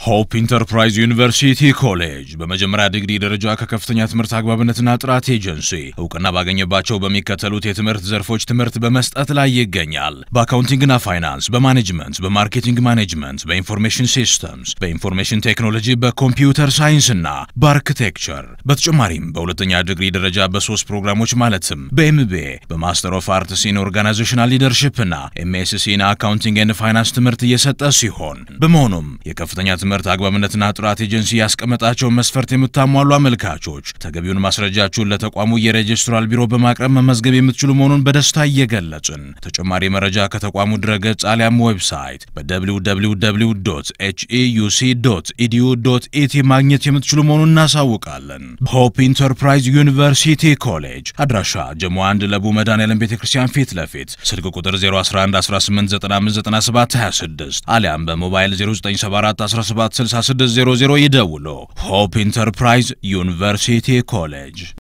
ሆፕ ኢንተርፕራይዝ ዩኒቨርሲቲ ኮሌጅ በመጀመሪያ ዲግሪ ደረጃ ከከፍተኛ ትምህርት አግባብነትና ጥራት ኤጀንሲ እውቅና ባገኘባቸው በሚከተሉት የትምህርት ዘርፎች ትምህርት በመስጠት ላይ ይገኛል። በአካውንቲንግና ፋይናንስ፣ በማኔጅመንት፣ በማርኬቲንግ ማኔጅመንት፣ በኢንፎርሜሽን ሲስተምስ፣ በኢንፎርሜሽን ቴክኖሎጂ፣ በኮምፒውተር ሳይንስና በአርክቴክቸር። በተጨማሪም በሁለተኛ ዲግሪ ደረጃ በሶስት ፕሮግራሞች ማለትም በኤምቢኤ፣ በማስተር ኦፍ አርትስ ኢን ኦርጋናይዜሽናል ሊደርሽፕና ኤምኤስሲ ኢን አካውንቲንግ ኤንድ ፋይናንስ ትምህርት እየሰጠ ሲሆን በመሆኑም የከፍተኛ ትምህርት አግባብነትና ጥራት ኤጀንሲ ያስቀመጣቸውን መስፈርት የምታሟሉ አመልካቾች ተገቢውን ማስረጃችሁን ለተቋሙ የሬጅስትራል ቢሮ በማቅረብ መመዝገብ የምትችሉ መሆኑን በደስታ እየገለጽን ተጨማሪ መረጃ ከተቋሙ ድረገጽ አሊያም ዌብሳይት በwww ኤችኢዩሲ ኢዲዩ ኢቲ ማግኘት የምትችሉ መሆኑን እናሳውቃለን። ሆፕ ኢንተርፕራይዝ ዩኒቨርሲቲ ኮሌጅ አድራሻ ጀሞ አንድ ለቡ መድኃኔዓለም ቤተ ክርስቲያን ፊት ለፊት ስልክ ቁጥር 01118959726 አሊያም በሞባይል 0974176600 ይደውሉ። ሆፕ ኢንተርፕራይዝ ዩኒቨርሲቲ ኮሌጅ